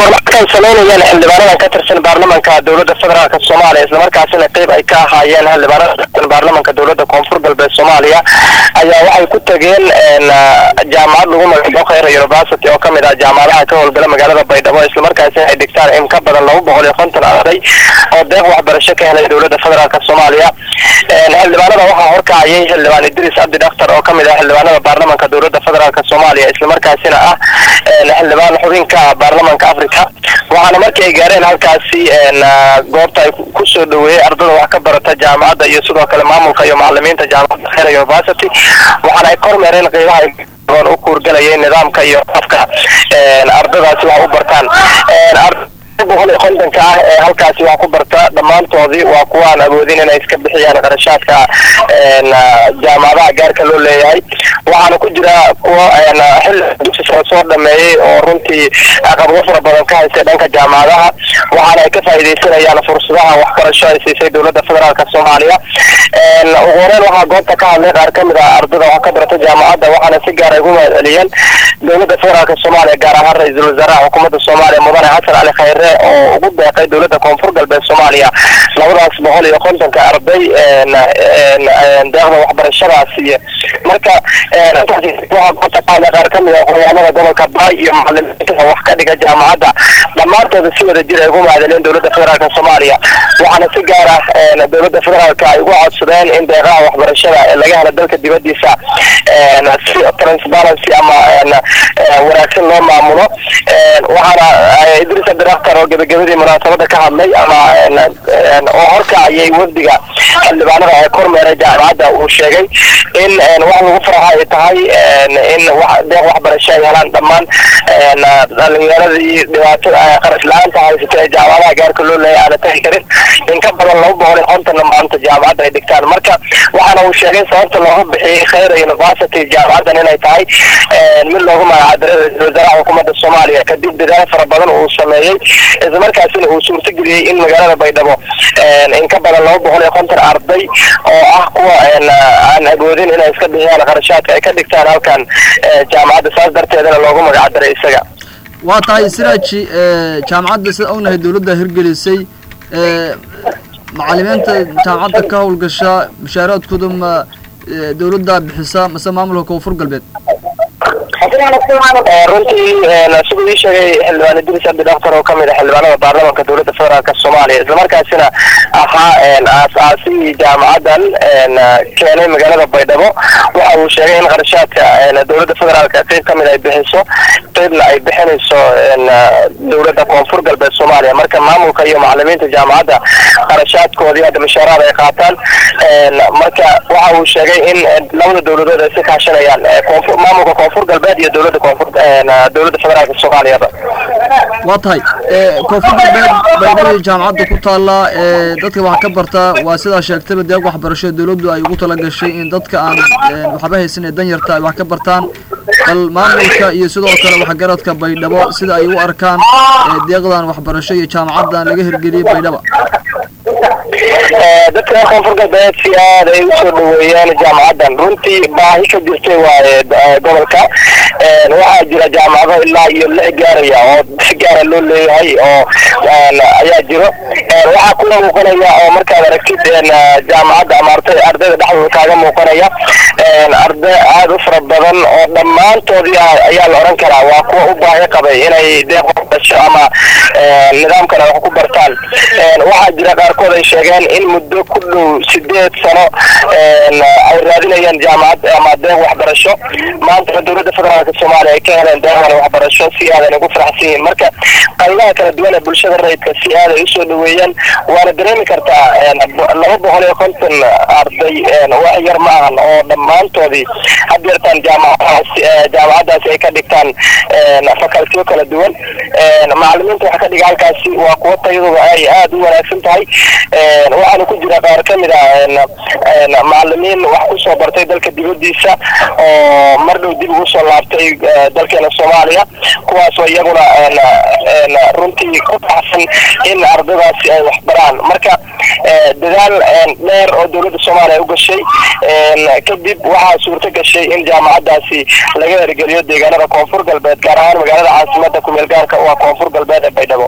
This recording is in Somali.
kormarkan samaynayaan xildhibaanadan ka tirsan baarlamanka dowladda federaalk soomaaliya islamarkaasina qeyb ay ka ahaayeen xildhibaanada ka tirsan baarlamanka dowladda koonfur galbeed soomaaliya ayaa waxay ku tageen jaamacad lagu magacaabo khayra university oo kamid ah jaamacadaha ka howlgala magaalada baydhabo islamarkaasina ay dhigtaan in ka badan laba boqol iyo konton arday oo deeq waxbarasho ka helay dowladda federaalk soomaaliya xildhibaanada waxaa horkacayay xildhibaan idris cabdi dhakhtar oo kamid ah xildhibaanada baarlamanka dowladda federaalk soomaaliya islamarkaasina ah xildhibaan xubinka baarlamanka africa waxaana markii ay gaareen halkaasi goobta ay kusoo dhaweeyey ardada wax ka barata jaamacadda iyo sidoo kale maamulka iyo macalimiinta jaamacadda khayra university waxaana ay kormeereen qeybaha ay u kuurgalayay nidaamka iyo qofka ardadaasi wax u bartaan boqol iyo kontonka ah ee halkaasi wax ku barta dhammaantoodii waa kuwa aan awoodin inay iska bixiyaan qarashaadka jaamacadaha gaarka loo leeyahay waxaana ku jira kuwa xilli dugsi sare soo dhameeyey oo runtii caqabado fara badan ka haystay dhanka jaamacadaha waxaana ay ka faa'iidaysanayaan fursadaha waxbarasho ay siisay dowladda federaalk soomaaliya ugu horeyn waxaa goobta ka hadlay qaar kamid ah ardada wax ka barata jaamacadda waxaana si gaar ay ugu mahadceliyeen dowladda federaalk soomaaliya gaar ahaan ra-iisul wasaaraha xukuumadda soomaaliya mudane xasan cali khayre oo ugu deeqay dowladda koonfur galbeed soomaaliya labadaas boqol iyo kontonka arday deeqda waxbarashadaasi marka waxaa goobta ka hadlay qaar kamid ah qoyaanada gobolka baay iyo macalimiinta wax ka dhiga jaamacadda dhammaantooda si wada jir ay ugu mahadceliyeen dowladda federaalk soomaaliya waxaana si gaar ah dowladda federaalk ay ugu codsadeen in deeqaha waxbarashada ee laga helo dalka dibadiisa si transparency ama wanaagsan loo maamulo waxaana idris cabdiraktar oo gebagabadii munaasabada ka hadlay ama oo horkacayay wafdiga xildhibaanada ee kormeeray jaamacadda uu sheegay in wax lagu faraxa ay tahay in deeq waxbarasho ay helaan dhammaan dhalinyaradii dhibaatada qarash la-aanta haysata ee jaamacadaha gaarka loo leeyahay aana tagi karin in ka badan laba boqol iyo kontonna maanta jaamacadda ay dhigtaan marka waxaana uu sheegay sababta looga bixiyey khayra university jaamacaddan inay tahay mid loogu magacadiray ra-isul wasaaraha xukuumadda soomaaliya kadib dadaal fara badan uu sameeyey islamarkaasina uu suurtageliyey in magaalada baydhabo in ka badan laba boqol iyo konton arday oo ah kuwa aan awoodin inay iska bixiyaan qarashaadka ay ka dhigtaan halkan jaamacadda saas darteedana loogu magacdiray isaga waa tahay siraaji jaamacadda sida ognahay dowladda hirgelisay macalimiinta jaamacadda ka howlgasha mushaaraadkooda ma dowladda bixisa mase maamulka koonfur galbeed runtii siduu ii sheegay xildhibaan idris cabdi dhakhtar oo kamid ah xildhibaanada baarlamanka dowladda federaalk soomaaliya islamarkaasina ahaa aas-aasihii jaamacaddan keenay magaalada baydhabo waxa uu sheegay in qarashaadka dowladda federaalk qeyb kamid ay bixiso qeybna ay bixinayso dowladda koonfur galbeed soomaaliya marka maamulka iyo macalimiinta jaamacadda qarashaadkoodii hadda mushaaraad ay qaataan marka waxa uu sheegay in labada dowladood ay si kaashanayaan koonfur maamulka koonfur galbeed iyo dowladda koonfur dowladda federaalka soomaaliyaba waa tahay koonfur galbeed baydhabo jaamacadda ku taalla dadka wax ka barta waa sidaa sheegtayba deeq waxbarasho dowladdu ay ugu tala gashay in dadka aan waxba haysan ee danyarta ay wax ka bartaan bal maamulka iyo sidoo kale waxgaradka baydhabo sida ay u arkaan deeqdan waxbarasho iyo jaamacaddan laga hirgeliyey baydhaba dadka koonfur galbeed si aad ay usoo dhaweeyeen jaamacaddan runtii baahi ka jirtay waaye gobolka waxaa jira jaamacado ilaa iyo lix gaaraya oo si gaara loo leeyahay oo ayaa jiro waxaa kula muuqanaya oo markaad aragtid jaamacadda ama arday ardayda dhexdooda kaaga muuqanaya arday aad u fara badan oo dhammaantoodii ayaa la oran karaa waa kuwa u baahi qabay inay deeq waxbarasho ama nidaamkan wax ku bartaan waxaa jira qaarkood ay sheegeen in muddo ku dhow sideed sano ay raadinayaan jaamacad ama deeq waxbarasho maanta dowladda federaalk soomaaliya ay ka heleen deeqdan waxbarasho si aadan ugu faraxsan yihiin marka qaybaha kala duwan ee bulshada rayidka si aaday usoo dhaweeyaan waana dareemi kartaa laba boqol iyo konton arday wax yar ma ahan oo dhammaantoodii had yartaan jaamacadaas jaamacaddaasi ay ka dhigtaan fakaltiyo kala duwan macalimiinta waxa ka dhiga halkaasi waa kuwa tayadooda ay aada u wanaagsan tahay waxaana ku jira qaar kamid ah macalimiin wax kusoo bartay dalka dibadiisa oo mar dhow dib ugu soo laabtay dalkeena soomaaliya kuwaasoo iyaguna runtii ku baxsan in ardadaasi ay wax baraan marka dadaal dheer oo dowladda soomaaliya u gashay kadib waxaa suurto gashay in jaamacaddaasi laga hergeliyo deegaanada koonfur galbeed gaar ahaan magaalada caasimada kumeel gaarka waa koonfur galbeed ee baydhabo